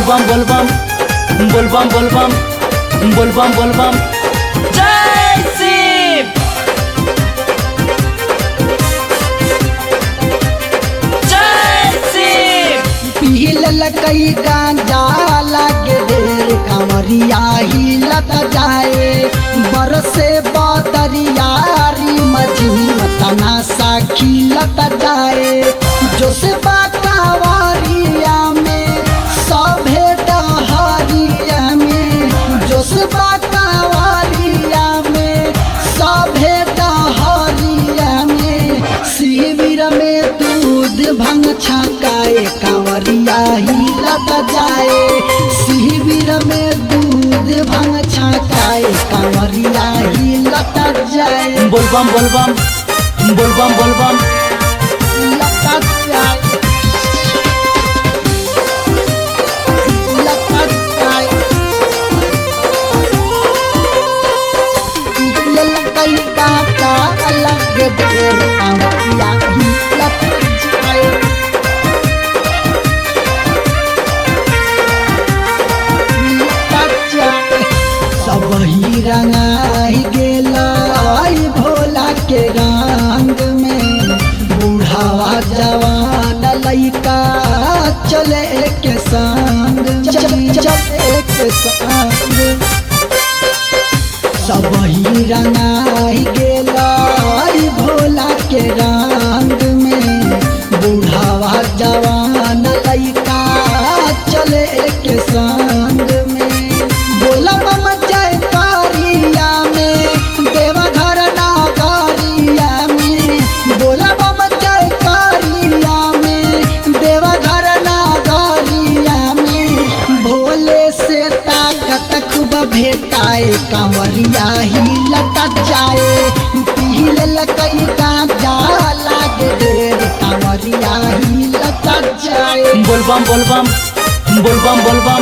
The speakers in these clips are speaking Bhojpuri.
बोलबम बोलबम बोलबम बोलबम बोलबम बोलबम जय शिव जय शिव पील कई गांजा लागे ढेर कांवरिया हिलत जाए बरसे बदरियारी मझीम तनासा खिलत जाए जो से कांवरिया में सभे डहरिया में जो से कांवरिया में सभे डहरिया में शिविर में दूध भंग छकाए कांवरिया हिलत जाए शिविर में दूध भंग छकाए कांवरिया हिलत जाए बोलबम बोलबम बोलबम बोलबम हिलत जाए हिलत जाए ललकई काका अलग देर कांवरिया हिलत जाए सब ही रंगाई गेला आई भोला के रंग में बूढ़ावा जवान लइका चले के संग चले के संग सब ही रंगाई गेला आई भोला के रंग में बूढ़ावा जवान लइका चले के संग में बोला मम जय कारिया में देवघर नागरिया में बोला मम जय कारिया में देवघर नागरिया में भोले से ताकत खूब भेटाए कांवरिया ही लटक जाए पील लकई गांजा लागे ढेर कांवरिया ही लटक जाए बोलबम बोलबम बोलबम बोलबम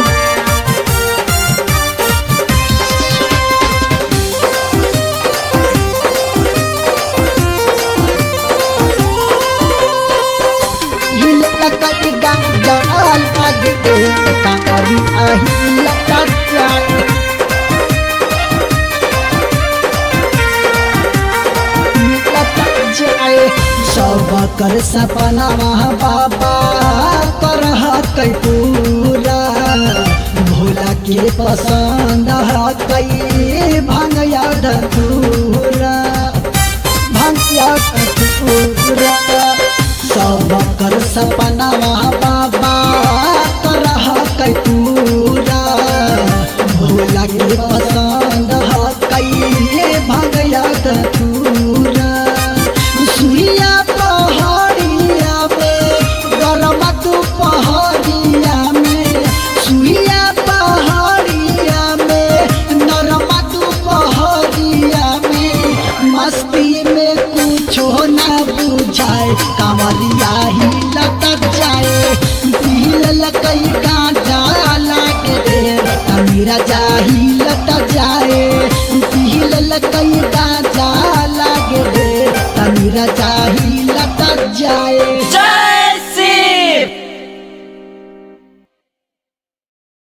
हिल लकई गांजा लागे ढेर कांवरिया ही लटक जाए लटक जाए सब कर सपना बाबा कर कई पूरा भोला के पसंद है कई भंगया धतूरा भंगया धतूरा सब कर सपना बाबा कर कई पूरा भोला के पसंद है कई भंगया धतूरा सुइया पहाड़िया में गरम दुपहरिया में सुइया पहाड़िया में नरम दुपहरिया में मस्ती में कुछो ना बुझाए कांवरिया ही लटक जाए पील लकई गांजा लागे ढेर अमीरा जाही लटक जाए पील लकई गांजा लागे ढेर अमीरा जाही लटक जाए जय